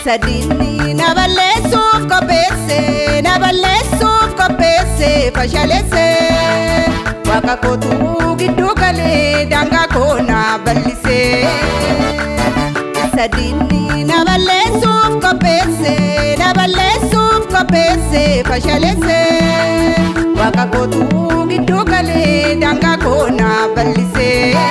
Sadini na balleessuuf qopheesse na balleessuuf qopheesse fashaleesse waaqa kootu gidduu galee daangaa koo na bal'ise. Sadini na balleessuuf qopheesse na balleessuuf qopheesse fashaleesse waaqa kootu gidduu galee daangaa koo na bal'ise.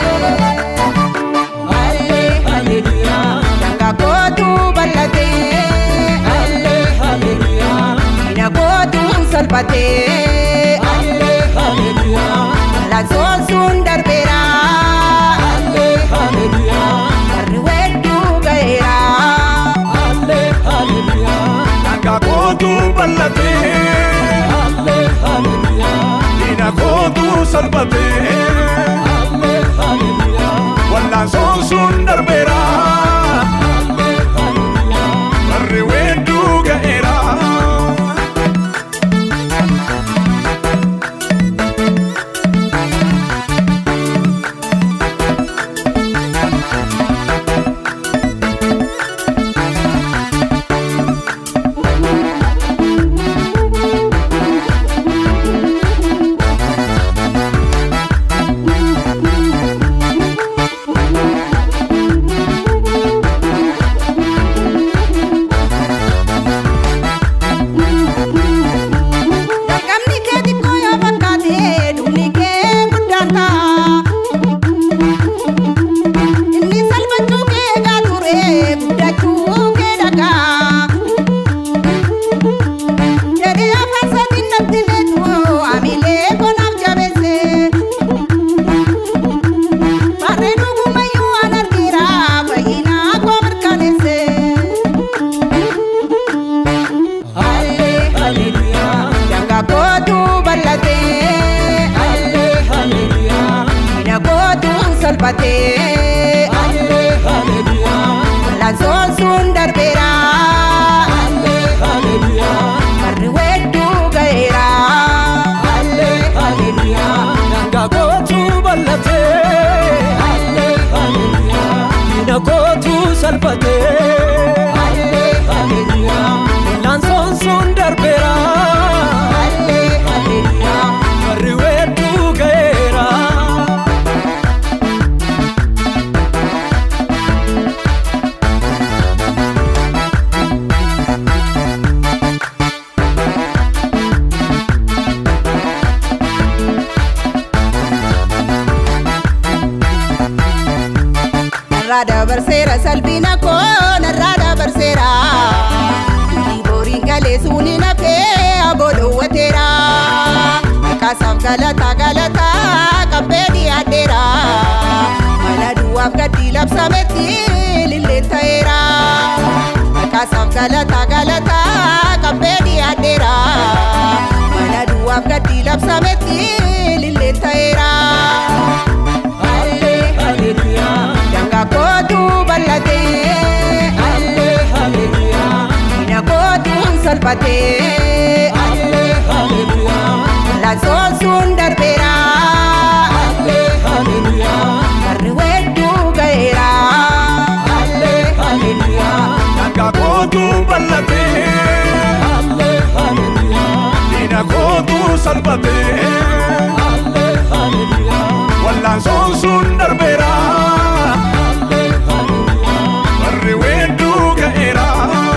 Allee haleluyaa daangaa kootu bal'ate. Allee haleluyaa diina kootu salphate. Allee haleluyaa laansoon sun darbeera. Allee haleluyaa warri wedduu ga'eera. Allee haleluyaa Daangaa kootu bal'atee Allee haleluyaa diina kootu salphatee Allee haleluyaa wallaansoon sun darbeera Allee haleluyaa. warri wedduu ga'eera. Jalqabni kee xiqqoo yoo fakkaate dhumni kee guddaan ta'a. Inni salphachuu kee eegaa ture guddachuu kee dhagaa. Jedhee afaan isaatiin natti meetu amilee konaaf jabeesse. Barree dhugumayyuu waan argeera fayyina koo mirkaneesse. Allee haleluyaa daangaa kootu bal'ate. Allee haleluyaa diina kootu salphate. Allee haleluyaa laansoon sun darbeera. Allee haleluyaa warri wedduu ga'eera. Allee haleluyaa Daangaa kootu bal'atee Allee haleluyaa diina kootu salphatee Allee haleluyaa laansoon sun darbeera Allee haleluyaa. warri wedduu ga'eera. Narraa dabarseera salphina koo narraa dabarseera. Booriin galee suuni nafee aboo dhoowwateera. Akkaasaaf galataa galataa qabbee dhiyaadheera. Mana duwwaaf gaddi labsametti lilleen ta'eera. Akkaasaaf galataa galataa qabbee dhiyaadheera. Mana duwwaaf gaddi labsametti lilleen ta'eera. Allee haleluyaa daangaa kootu bal'ate. Allee haleluyaa diina kootu salphate. Allee haleluyaa laansoon sun darbeera. Allee haleluyaa warri wedduu ga'eera. Allee haleluyaa Daangaa kootu bal'atee Allee haleluyaa diina kootu salphatee Allee haleluyaa wallaansoon sun darbeera Allee haleluyaa. warri wedduu ga'eera.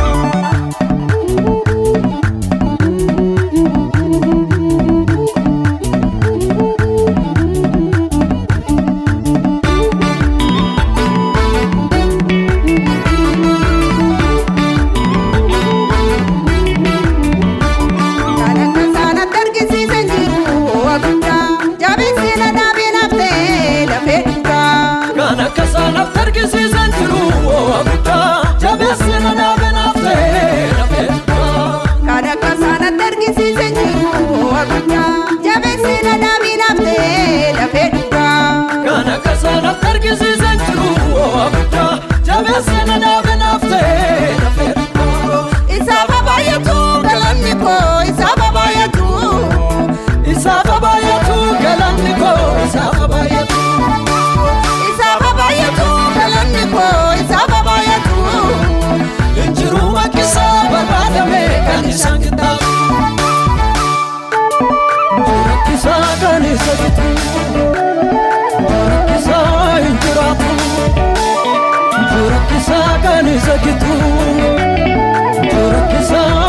Kan akka isaanatti argisiisan jiru waa guddaa jabeessina dhaabee naftee lafee rakkisaa kan isa gitu Iddoo rakkisaa